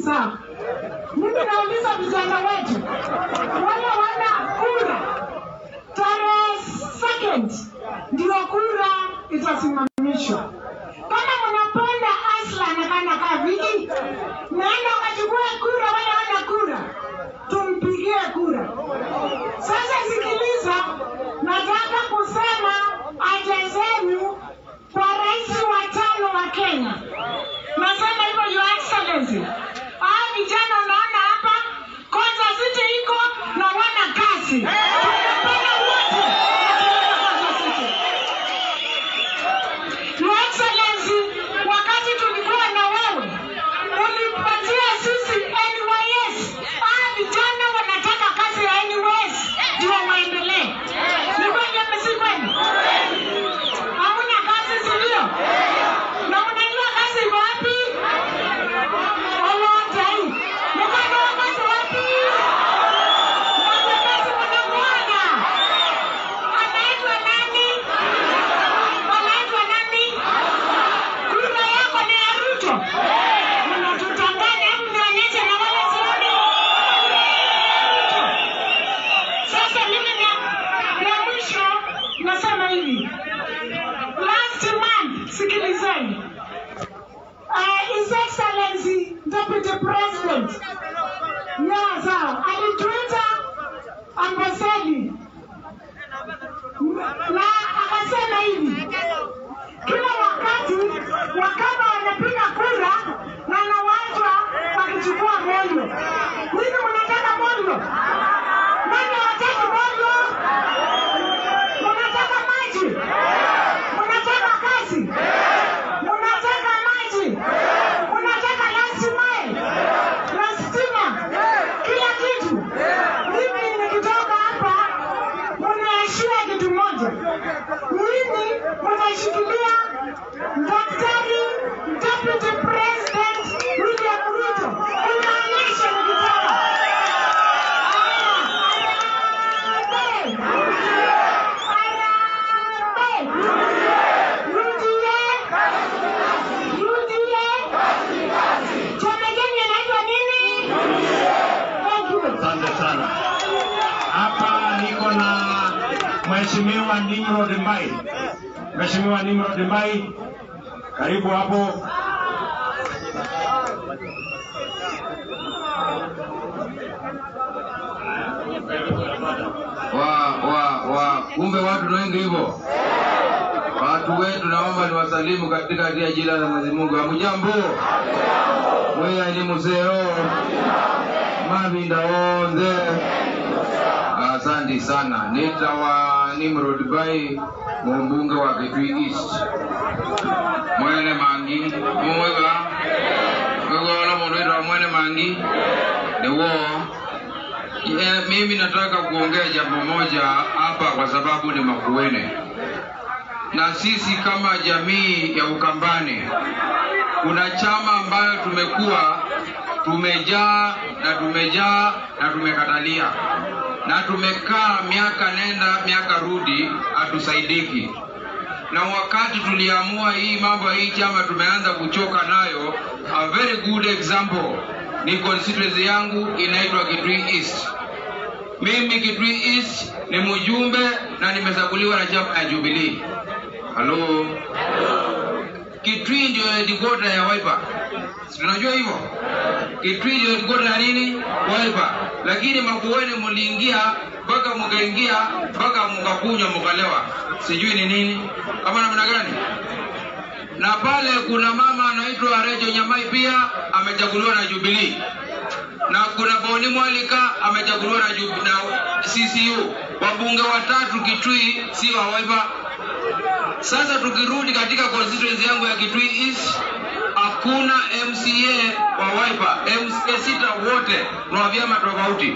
sikiliza, mimi nauliza vijana wetu wale wana kura tarehe second ndio kura itasimamishwa. Kama mnapenda Aslan kana kaa viki, naenda ukachukue kura, wale wana kura, tumpigie kura. Sasa sikiliza, nataka kusema haja zenu kwa rais wa tano wa Kenya. Nasema hivyo Your Excellency. Hao vijana unaona hapa, kwanza sisi iko na wana kazi. Tunapenda wote wakienda Kwanza City. Your Excellency, wakati tulikuwa na wewe ulipatia sisi NYS. Hao vijana wanataka kazi ya NYS ndio waendelee. Ni kweli ama si kweli? Hamna kazi, si ndio? Na unajua kazi iko wapi? Olota hii. Mkono wa kazi wapi? Mkono mnamwona. Anaitwa nani? Anaitwa nani? Kura yako ni ya Ruto. Unatutanganya hebu nionyeshe na wale sioni. Sasa mimi na, na mwisho nasema hivi. Last month, sikilizeni. Uh, His Excellency Deputy President. Yeah, sawa. Alituita ambasadi na akasema hivi, kila wakati wakama wanapiga kura na nawachwa wakichukua moyo. Nini mnataka moyo? Nani hawataki moyo? Mnataka maji? Mnataka kazi? Mnataka maji? Mnataka last mile na stima, kila kitu. Mimi nikitoka hapa, mnaashia kitu moja, mimi mnashikilia Daktari Deputy President William Ruto, unaonyesha nikitoka. Harambee! Harambee! Rudie! Rudie! Chama gani anaitwa nini? Thank you. Asante sana. Hapa niko na Mheshimiwa Nimrod Mbai. Mheshimiwa Nimrod Mbai, karibu hapo. wa wa wa kumbe watu ni wengi hivyo watu wetu naomba niwasalimu katika dia jina la Mwenyezi Mungu hamujambo mweya ni museo mavinda onze asante sana nitawa Nimrod Bai mumbunge wa Kitui East mwene mangi mumwega mwega mundu witwa mwene mangi niwo Yeah, mimi nataka kuongea jambo moja hapa kwa sababu ni Makuene, na sisi kama jamii ya Ukambani kuna chama ambayo tumekuwa tumejaa na tumejaa na tumekatalia na tumekaa miaka nenda miaka rudi, hatusaidiki. Na wakati tuliamua hii mambo ya hii chama tumeanza kuchoka nayo, a very good example ni constituency yangu inaitwa Kitui East. Mimi Kitui East ni mjumbe na nimechaguliwa na chama ya Jubilee. Halo. Kitui ndio headquarter ya Wiper. Si tunajua hivyo? Kitui ndio headquarter ya nini? Wiper. Lakini Makueni mliingia mpaka mkaingia mpaka mkakunywa mkalewa. Sijui ni nini? Kama namna gani? na pale kuna mama anaitwa Rejo Nyamai pia amechaguliwa na Jubilee, na kuna Boni Mwalika amechaguliwa na, Jub- na CCU. Wabunge watatu Kitui si wa Wiper. Sasa tukirudi katika constituency yangu ya Kitui East, hakuna MCA wa Wiper. MCA sita wote ni wa vyama tofauti.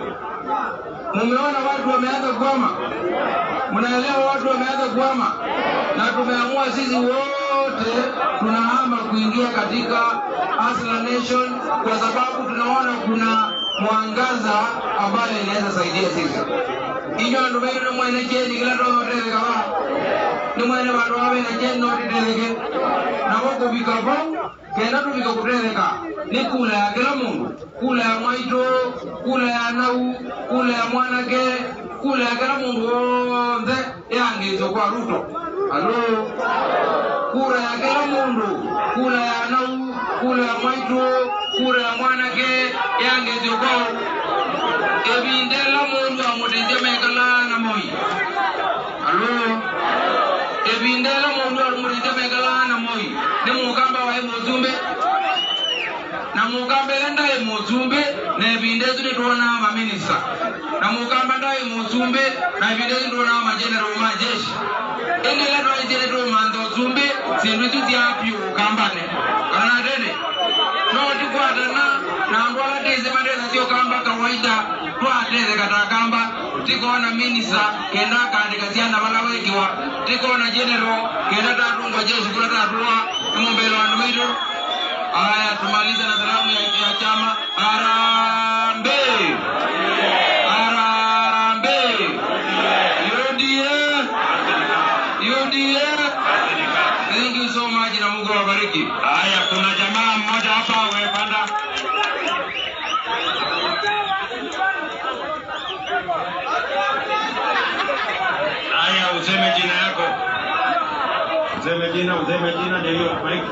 Mumeona watu wameanza kuhama, mnaelewa watu wameanza kuhama, na tumeamua sisi wote tunahama kuingia katika Hustler Nation kwa sababu tunaona kuna mwangaza ambayo inaweza saidia sisi. Inyo andu baitu ni mwene cheni kila ndo hotere kaba ni mwene bandu babe na cheni no titereke na woko bikabo kenda tubika kutereka ni kula ya kila mundu kula ya mwaito kula ya nau kula ya mwanake kula ya kila mundu wonthe yangithio kwa ruto alo kura ya kila mundu kura ya nau kura ya mwaitu kura ya mwanake yangethio kwao ebindela mundu amuteithia mekala na moi alo ebindela mundu amuteithia mekala na moi ni mukamba wae mutumbe na mukamba ila ndaye mutumbe na ebinde esu nituona maminista na mukamba ndaye mutumbe na ebinde esu nituona majenerali majeshi endela twaitire tumanza usumbi sindu isu syapyu ukambane kana tene notikwatana na andu ala tese matesa syokamba kawaida twatese katakamba tikona minisa kenda akandika syana vala wekiwa tikona general kenda tatungwa jeshi kula tatuwa imumbele wandu mitu aya tumalize na salamu ya, ya chama arambe arambe UDA UDA thank you so much na Mungu awabariki Haya, kuna jamaa mmoja hapa wepanda. Haya, useme jina yako, useme jina, useme jina, ndio mike.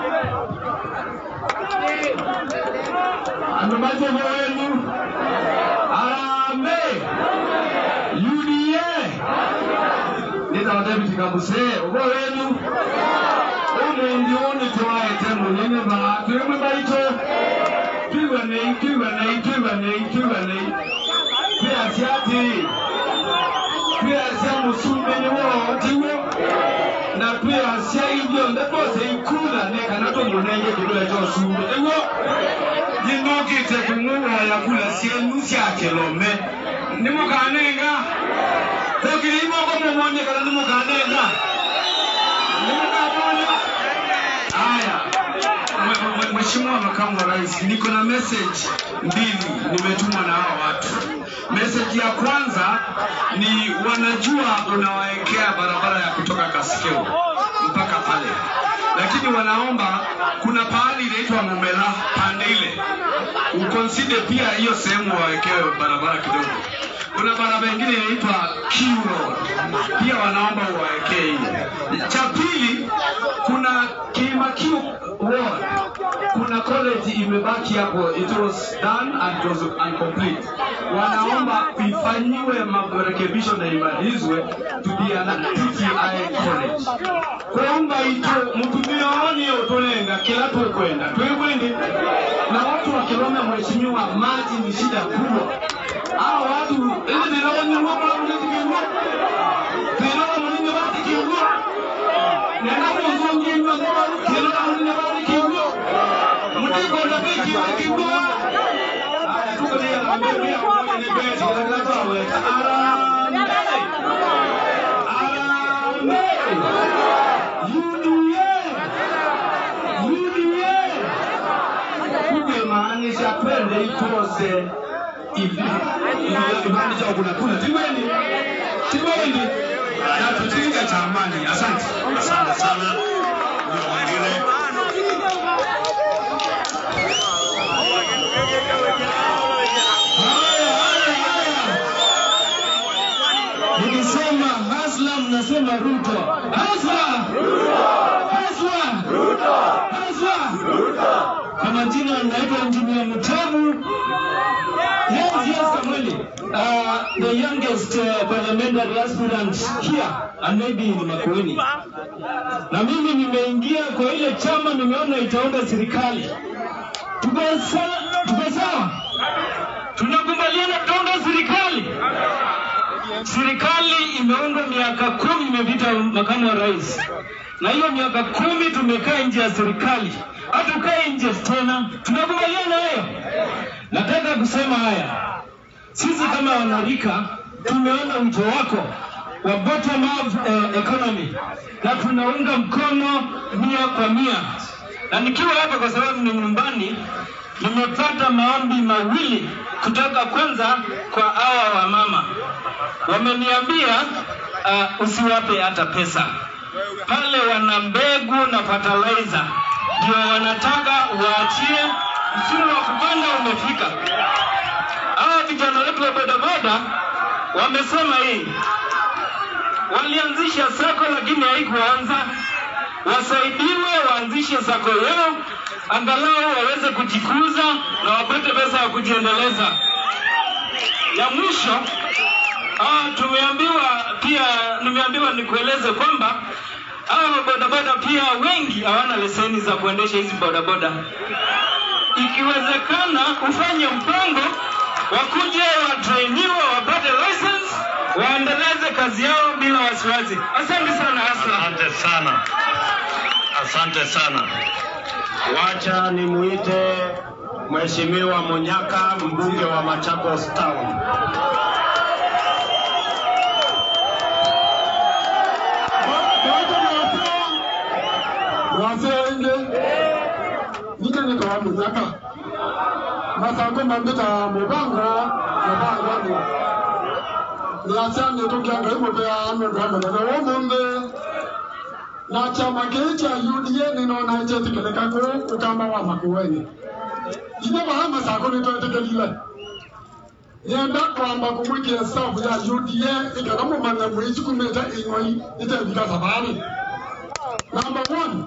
Andumaze wenu Harambee UDA nitawathebiti kabuse ugo wenu umungi uni twaete munene ba twimwe baito twibanei twibanei twibanei twibanei twiasiati twiasia musumbi niwo tiwo na twiasia ibyo ndebose ikula nekana tomunenge kibula kyosumbi iwo jinokite kung'ung'aya kula sienu syakilome nimukanenga tokilimoko mumonye kana nimukanenga nimukamona haya Mwe- mwe- Mheshimiwa Makamu wa Rais, niko na message mbili nimetumwa na hawa watu. Message ya kwanza ni wanajua unawaekea barabara ya kutoka Kaskeo mpaka pale, lakini wanaomba kuna pahali inaitwa Mumela pande ile ukonside pia hiyo sehemu wawekewe barabara kidogo. Kuna barabara ingine inaitwa Q Road, pia wanaomba uwawekee hiyo. Cha pili, kuna Kimakiu Ward, kuna college imebaki hapo, it was done and it was incomplete. Wanaomba ifanyiwe marekebisho na imalizwe to be an TTI college. Kuomba ito mtumio oni utolenga kila tukwenda twegwende na watu wakilome, mheshimiwa, maji ni shida kubwa. Hao watu ili ninaonywa kwa mlizikingwa Tinola mulinyo batikingwa nena muzungingwa tinola mulinyo batikingwa mutikonda bikibakingwa aya tuko ni alambia kwa ni beti la tawe arambe arambe UDA UDA kumaanisha twende itose ibandi cha kunakula tiweni tiweni na tutinga cha amani asante Asante sana. Huyo mwingine haya haya haya nikisema hasla mnasema ruto hasla hasla hasla kwa majina naitwa injinia mtamu Yes, yes, Kamweli. Uh, the youngest uh, parliamentary aspirant here and maybe ni Makueni. Na mimi nimeingia kwa ile chama, nimeona itaunda serikali. Tuko sawa? Tuko sawa? Tunakubaliana tutaunda serikali. Serikali imeundwa miaka kumi imepita, makamu wa rais, na hiyo miaka kumi tumekaa nje ya serikali, hatukai nje tena. Tunakubaliana hayo? Nataka kusema haya, sisi kama wanarika tumeona wito wako wa bottom up eh, economy na tunaunga mkono mia kwa mia, na nikiwa hapa kwa sababu ni nyumbani, nimepata maombi mawili kutoka kwanza kwa hawa wamama, wameniambia uh, usiwape hata pesa pale, wana mbegu na fertilizer ndio wanataka waachie msimu wa kupanda umefika. Hawa vijana wetu wa bodaboda wamesema hii, walianzisha sako lakini haikuanza. Wasaidiwe waanzishe sako yao, angalau waweze kujikuza na wapate pesa ya kujiendeleza. Ya mwisho Ah, tumeambiwa pia, nimeambiwa nikueleze kwamba hawa bodaboda pia wengi hawana leseni za kuendesha hizi bodaboda. Ikiwezekana ufanye mpango wakuje watrainiwe wapate license waendeleze kazi yao bila wasiwasi. Asante sana Asla. Asante sana, asante sana. Wacha nimuite Mheshimiwa Munyaka, mbunge wa Machakos Town. wasenge nikaneka wa munyaka masako mambita mubango mubangani niasyane tukianga imupea nundu wa munene wa mumbi na chama kii cha UDA ninona chetikeleka ku ukamba wa makuweni ithe baha masako nitwetekelile nienda kwamba kumwikia staff ya UDA ikana mumane mwisukumite ing'oi itevika sabari Number one,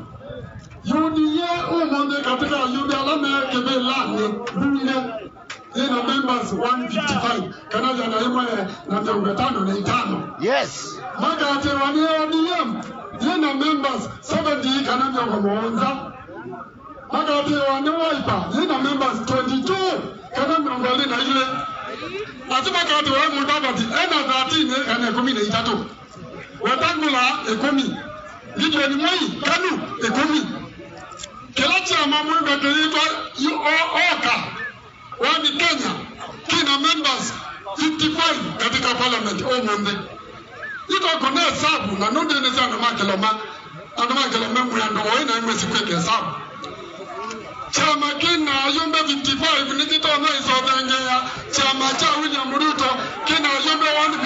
UDA umonde katika UDA alama yake belani bunge ina members 155 kana jana imwe na miongo tano na itano. Yes. Magate wani ODM ina members 70 kana miongo muonza. Magate wani Wiper ina members 22 kana miongo ine na ile. Ati magate wa Mudavadi ena 13 kana kumi na itatu. Wetangula ekumi gideon moi kanu ekumi kila chama mwenda kiitwa oka wani kenya kina members 55 katika parliament omonde ito kone hesabu na nundene sana makeloma ano makeloma mwendo oina imwe sikweke hesabu chama kina yumbe 55 nikitona isodhengea chama cha william ruto kina yumbe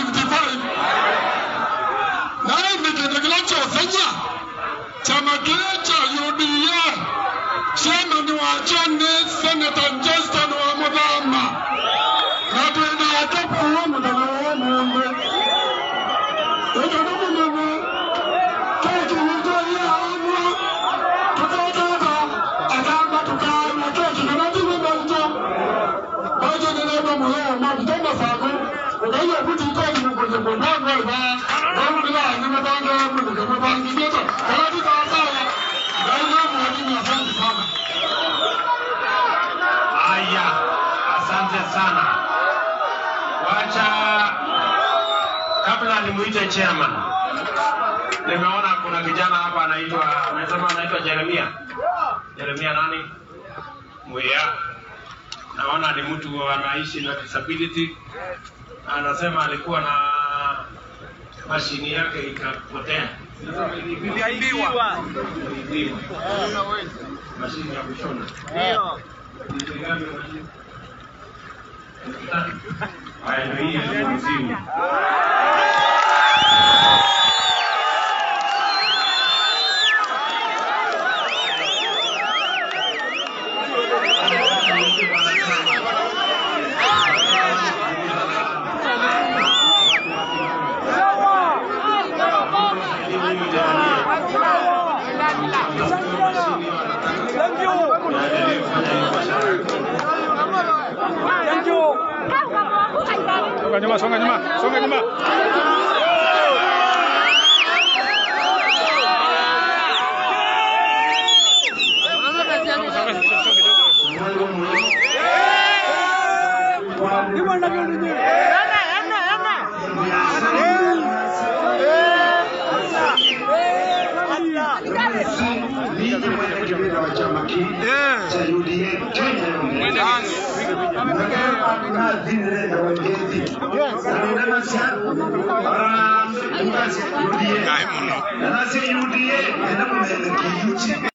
155 naye nikendekela kyosenya chama kile cha UDA chairman wacho ni Senator Justin wa Muthama na twina ake kuwa muthenya wa mumbe ito ni munene keki wito ya amwe tukatata akamba tukana keki kana tiwe balto bajo nileba muheo mabitoma sako ukaiya kuti ikoki mukunye mundongo iba Alhamdulillah, nimepanga Mungu, nimepanga kidogo. Kama tutasawa, ndio mwalimu asante sana. Haya, asante sana. Wacha kabla nimuite chairman, nimeona kuna kijana hapa anaitwa, amesema anaitwa Jeremia. Jeremia nani? Mwea. Naona ni mtu anaishi na disability. Anasema alikuwa na mashini yake ikapotea. Iliibiwa. Iliibiwa. Mashini ya kushona. Haya, ndio hii ya mzimu. Songa nyuma, songa nyuma, songa nyuma. Mimi mwenyekiti wa chama hiki cha UDA Kenya nadhiri na wengezi na nasa UDA na nasa UDA na mwenyekiti